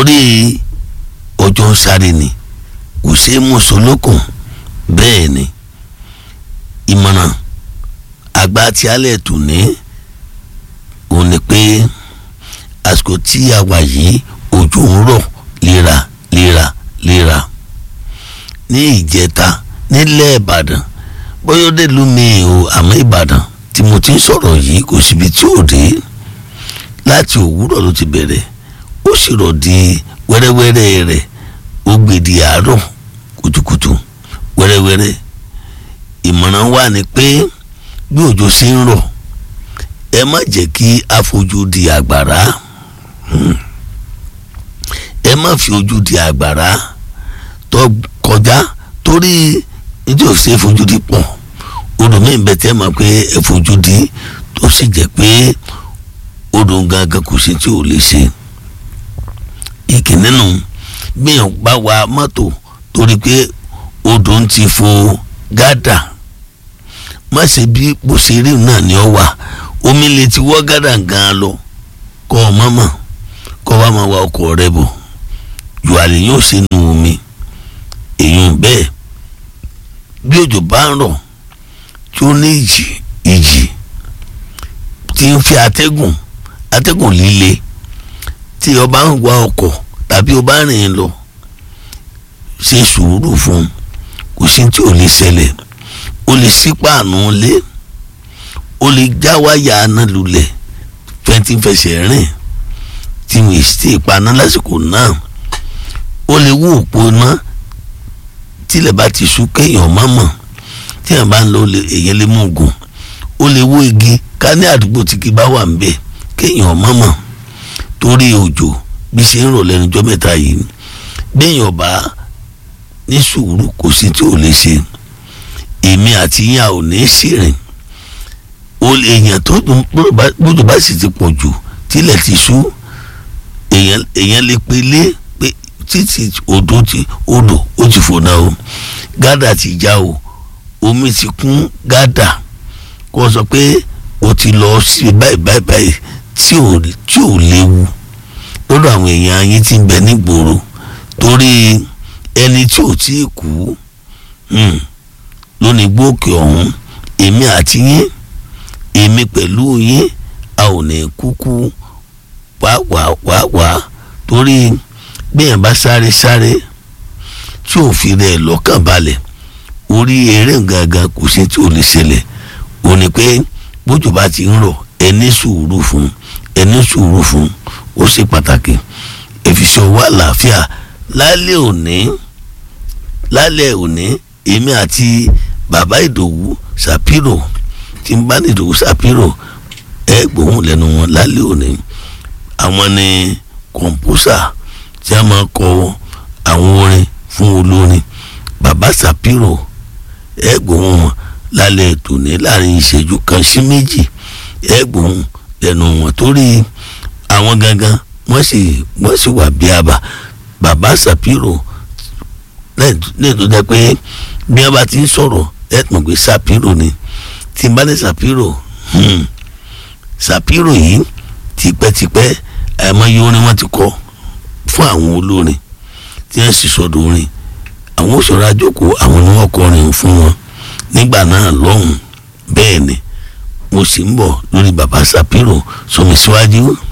torí ọjọ́ ń sáré ni kò ṣeé mú solókùn bẹ́ẹ̀ ni ìmọ̀ràn àgbà tí alẹ́ tù ní òun ni pé àsìkò tí a wà yìí òjò ń rọ̀ léra léra léra ní ìjẹta nílẹ̀ ìbàdàn bóyá ó dé lu mi o àmọ́ ìbàdàn tí mo ti ń sọ̀rọ̀ yìí kò síbi tí ò dé láti òwúrọ̀ ló ti bẹ̀rẹ̀ ó sì rọ̀ di wẹ́rẹ́wẹ́rẹ́ rẹ̀ ó gbèdì àárọ̀ kùtùkùtù wẹ́rẹ́wẹ́rẹ́ ìmọ̀ràn wà ní pé bí òjò ṣe ń rọ̀ ẹ má jẹ́ kí a fojú di àgbàrá ẹ má fi ojú di àgbàrá tó kọjá torí nítorí ò ṣe fojú di pọ̀ odò míì bẹ tẹ́ mọ̀ pé ẹ fojú di tó sì jẹ́ pé odò gangan kò sí tí ò lè ṣe ìkíní nù gbìyànjú bá wa mọ́tò torí pé odò ń ti fo gádà má ṣe bí bó ṣe rí náà ni ọ wà omi lè ti wọ́ gádà gan-an lọ kọ́ ọ mọ́mọ́ kọ́ wa máa wa ọkọ̀ rẹ bọ̀ jù àlè yóò ṣe nu omi èèyàn bẹ́ẹ̀ bí òjò bá ń rọ̀ tí ó ní ìjì ìjì tí ń fi atẹ́gùn atẹ́gùn líle tí o bá ń wa ọkọ̀ tàbí o bá rìn lọ ṣe sùúrù fún un kò sí tí ò lè ṣẹlẹ̀ o lè ṣí páànù lé o lè já wáyà aná lulẹ̀ fẹ́ntì fẹsẹ̀ rìn tí wọ́n sì paná lásìkò náà o lè wú òpó náà tílẹ̀ bá ti sú kéèyàn má mọ̀ tí èèyàn bá ń lọ èèyàn lè mú ogun ó lè wó igi ká ní àdúgbò tí kì bá wà ń bẹ̀ kéèyàn má mọ̀ torí òjò bí ṣe ń rọ̀ lẹ́nu ọjọ́ mẹ́ta yìí béèyàn bá ní sùúrù kò sí tí ò lè ṣe èmi àti yín a ò ní ṣèrìn èèyàn tó gbọ́dọ̀ bá sì ti pọ̀ jù tílẹ̀ ti sú èèyàn lè pelé pé títí odò ti odò ó ti fò náà o gádà ti já o omi ti kún gádà kó o sọ pé o ti lọ sí báyìí báyìí báyìí tí ò tí ò léwu lọ́dọ̀ àwọn èèyàn yín ti ń bẹ nígboro torí ẹni tí ò tí ì kú lónìí gbóòkè ọ̀hún èmi àti yín èmi pẹ̀lú yín a ò ní kúkú wá wá wá wá torí bẹ́ẹ̀ bá sáré sáré tí ò fi rẹ̀ lọ́kàn balẹ̀ orí eré gangan kò sí tí ò lè ṣẹlẹ̀ ò ní pé bójú bá ti ń rọ̀ ẹni sùúrù fún ẹni sùúrù fún ó ṣe pàtàkì ìfisọ̀ wà láàfíà lálẹ́ òní lálẹ́ òní èmi àti bàbá ìdòwú sàpírò tí ń bá ní ìdòwú sàpírò ẹ gbóhùn lẹ́nu wọn lálẹ́ òní àwọn ni kọ̀ǹpúsà tí a máa kọ àwọn orin fún olórin bàbá sàpírò ẹ gbóhùn wọn lálẹ́ tòní láàrin ìṣẹ́jú kan sí méjì ẹ gbóhùn lẹ́nu wọn torí àwọn gangan wọ́n sì wọ́n sì wà bí àbá bàbá sàpírò lẹ́yìn tó jẹ́ pé bí wọ́n bá ti ń sọ̀rọ̀ ẹ mọ̀ pé sàpírò ni tí n bá ní sàpírò sàpírò yìí tipẹ́tipẹ́ àìmọye orin wọn ti kọ fún àwọn olórin tí wọ́n sì sọ̀dọ̀ orin àwọn òṣèré àjòkó àwọn ni wọ́n kọrin fún wọn nígbà náà lọ́hùn bẹ́ẹ̀ ni mo sì ń bọ̀ lórí bàbá sàpírò sọmi síwájú.